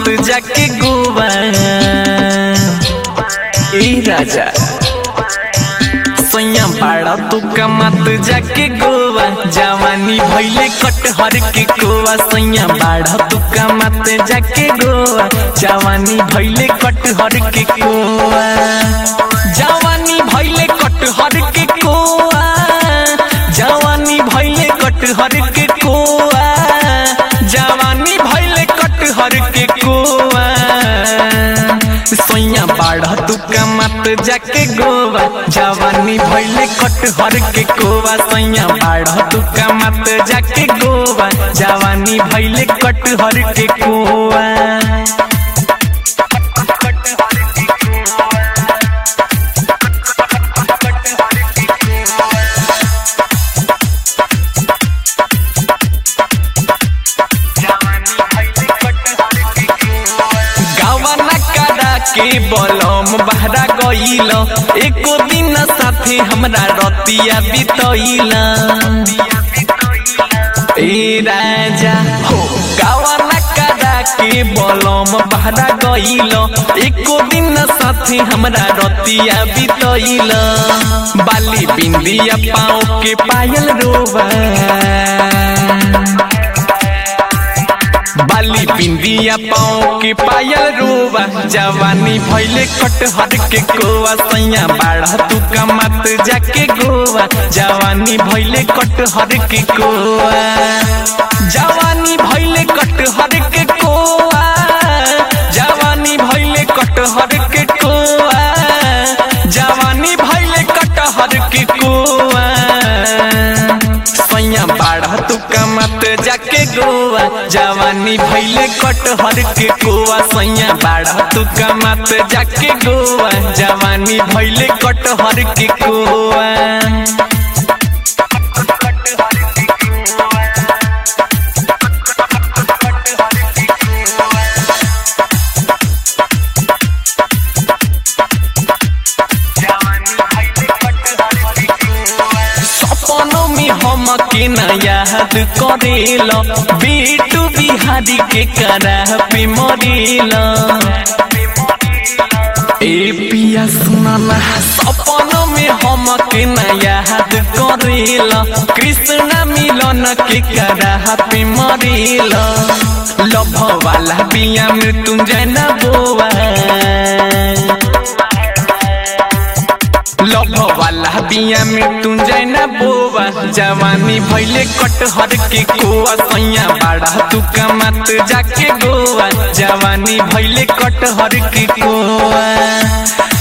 जाके गोवा ए राजा सैया बाड़ा तू कमात जाके गोवा जवानी भैले कटहर के कोवा सैया बाड़ा तू कमात जाके गोवा जवानी भैले कटहर के कोवा जवानी भैले कटहर के कोवा जवानी भैले कटहर के कोवा जवानी भैले कटहर के कोवा सैया बाढ़ तू कमत जाके गोवा जवानी भैले कटहर के कोवा सैया बाढ़ तू कमत जाके गोवा जवानी भैले कटहर के कोवा गावना करा के बलम बहरा गईल एको दिन साथे हमरा रतिया बितईल ए राजा हो गावना करा के बलम बहरा गईल एको दिन साथे हमरा रतिया बितईल बाली बिंदिया पाँव के पायल रोवा बाली बिंदिया पाँव के पायल रोवा जवानी भैले कटहर के कोवा सैया बाढ़ तू कमत जाके गोवा जवानी भैले कटहर के कोवा जवानी भैले कटहर के कोवा जवानी भैले कटहर के कोवा जवानी भैले कटहर के कोवा सैया बाढ़ तू कमत जाके गोवा जवानी भैले कटहर के कोवा सैया बाढ़ तू कमत जाके गोवा जवानी भैले कटहर के कोवा सपनों में हम के न याद करेल बेटू बिहारी के करा पे मरेल ए पिया सुनाना सपनों में हम के न याद करेल कृष्ण मिलन के करा पे मरेल लभ वाला बिया में तुम जाना बोआ लभ वाला बिया में तू जैना बोवा जवानी भैले कटहर के कोवा सैया बाड़ा तू कमत जाके गोवा जवानी भैले कटहर के कोवा